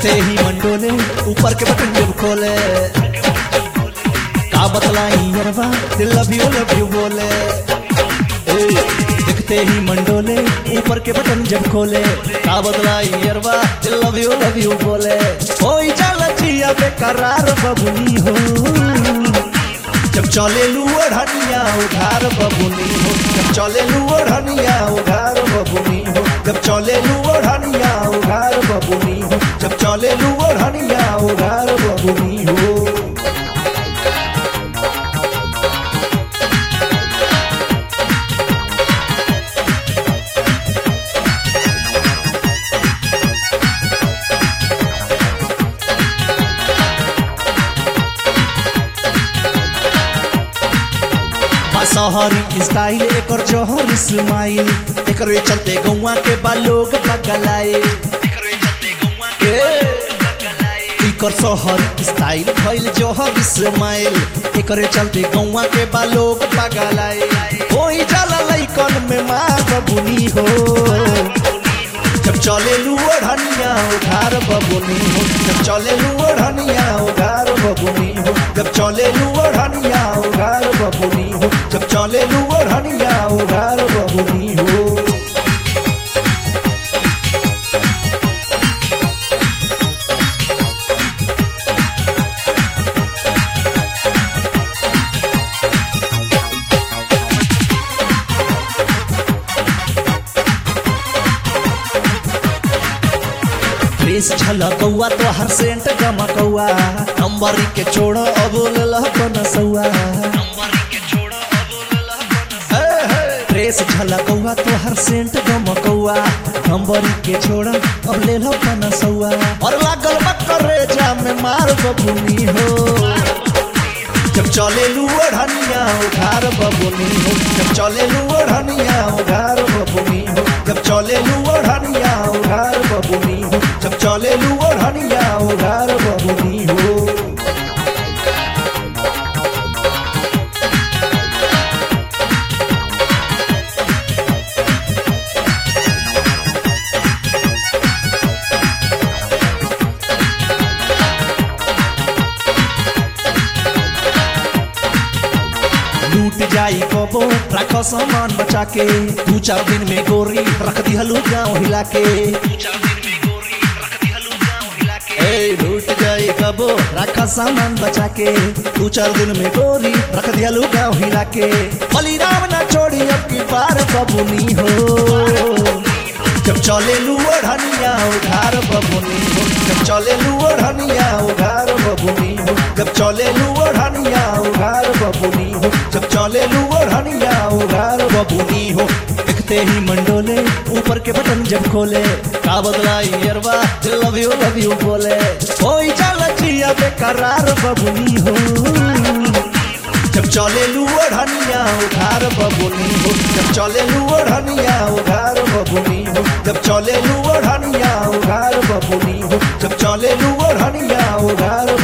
देखते ही मंडोले ऊपर के बटन जब खोले का बतलाई यरवा दिल लव यू लव यू बोले ए, देखते ही मंडोले ऊपर के बटन जब खोले का बतलाई यरवा दिल लव यू लव यू बोले ओई जाला जिया बेकरार बबुनी हो जब चले लू ओढ़निया उधार बबुनी हो जब चले लू ओढ़निया उधार बबुनी हो जब चले लू ओढ़निया उधार बबुनी हो जब चले लू ओढ़निया उधार बबुनी हो शहरी स्टाइल एकर जहर स्माइल एकरे चलते गौवा के बा लोग पगलाए एकर शहर स्टाइल भइल जहर स्माइल एकरे चलते गौवा के बा लोग पगलाए होई जाला लइकन में मार बबुनी हो जब चले लू ओढ़निया उधार बबुनी हो जब चले लू ओढ़निया उधार बबुनी हो जब चले लू ओढ़निया उधार बबुनी हो जब चले लू ओढ़निया उधार बबुनी हो ड्रेस झलकौआ तो हर सेंट गमकौआ नंबर के छोड़ अब लहकन सौआ ड्रेस झलकौआ तो हर सेंट गमकौआ नंबर के छोड़ अब ले लहकन सौआ और लागल बकरे जा में मार बबुनी हो जब चले लू ओढ़निया उधार बबुनी हो जब चले लू ओढ़निया उधार बबुनी हो जब चले लू ओढ़निया उधार बबुनी हो जब चले लू ओढ़निया उधार बबुनी हो लूट जाई कबो रखो सामान बचा के दू चार दिन में गोरी रख दिहलू गाँव हिला के ए, लूट जाई कबो रखा सामान बचा के दू चार दिन में गोरी रख दिहलू गाँव हिला के बलिराम ना छोड़ी अब की बार बबुनी हो जब चले लू ओढ़निया उधार बबुनी हो जब चले लू ओढ़निया उधार बबुनी हो जब चले लू ओढ़निया उधार बबुनी हो जब चले लू ओढ़निया उधार बबुनी हो देखते ही मंडोले ऊपर के बटन जब खोले का बदलाई यरवा लव यू लव यू बोले ओई चल जिया बेकरार बबुनी हो जब चले लू ओढ़निया उधार बबुनी हो जब चले लू ओढ़निया उधार बबुनी हो जब चले लू ओढ़निया उधार बबुनी हो जब चले लू ओढ़निया उधार